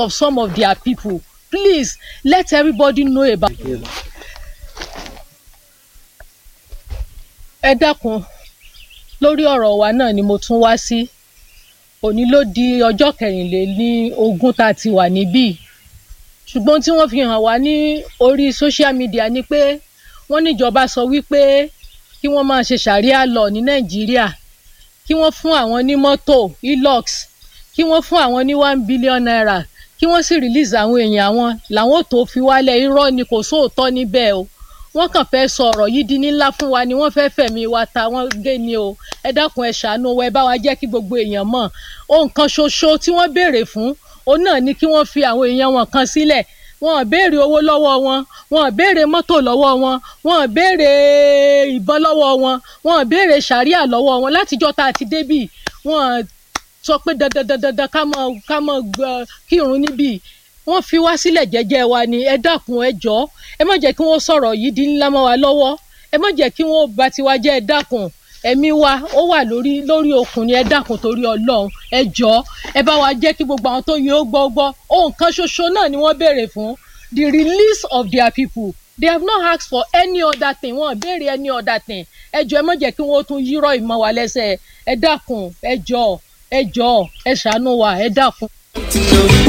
of some of their people please let everybody know about. ẹ dákun lórí ọ̀rọ̀ wa náà ni mo tún wá sí òní ló di ọjọ́ kẹrìnlélí ogún tá a ti wà níbí ṣùgbọ́n tí wọ́n fi hàn wá ní orí social media ni pé wọ́n níjọba sọ wípé kí wọ́n máa ṣe ṣàríà lọ ní nàìjíríà kí wọ́n fún àwọn ní mọ́tò hilux kí wọ́n fún àwọn ní one billion naira kí wọ́n sì release àwọn èèyàn àwọn làwọn ò tó fi wálẹ̀ irọ́ ni kò sóòótọ́ níbẹ̀ o wọ́n kàn fẹ́ sọ ọ̀rọ̀ yìí di ńlá fún wa ni wọ́n fẹ́ fẹ̀mí wa ta wọ́n gé ni o ẹ dákun ẹ ṣàánú wa ẹ bá wa jẹ́ kí gbogbo èèyàn mọ̀ ohun kan ṣoṣo tí wọ́n béèrè fún òun náà ni kí wọ́n fi àwọn èèyàn wọn kan sílẹ̀ wọn ò béèrè owó lọ́wọ́ wọn wọn ò béèrè mọ́tò lọ́wọ́ wọn wọn ò béèrè ìbọn lọ́wọ́ wọn wọn ò béèrè sàríà lọ́wọ́ wọn látijọ́ tá a ti débì wọn sọ pé dandan dandan dandan ká mọ ká mọ kírun níbì wọ́n fi wá sílẹ̀ jẹ́jẹ́ wa ni ẹ dákun ẹ jọ ẹ má jẹ́ kí wọ́n sọ̀rọ̀ yìí di ńlá mọ́ wa lọ́wọ́ ẹ má jẹ́ kí wọ́n bà tiwa jẹ́ ẹ dákun ẹ̀mí wa ó wà lórí lórí okùn ni ẹ dákun torí Ọlọ́run ẹ jọ ẹ bá wa jẹ́ kí gbogbo àwọn tó yẹ ó gbọ́ gbọ́ ohun kan ṣoṣo náà ni wọ́n béèrè fún the release of their people they have not asked for any other thing wọ́n béèrè any other thing ẹ jọ ẹ má jẹ́ kí wọ́n tún yírọ̀ ìmọ̀ wa lẹ́sẹ̀ ẹ dákun ẹ jọ ẹ jọ ẹ ṣàánú wa ẹ dákun.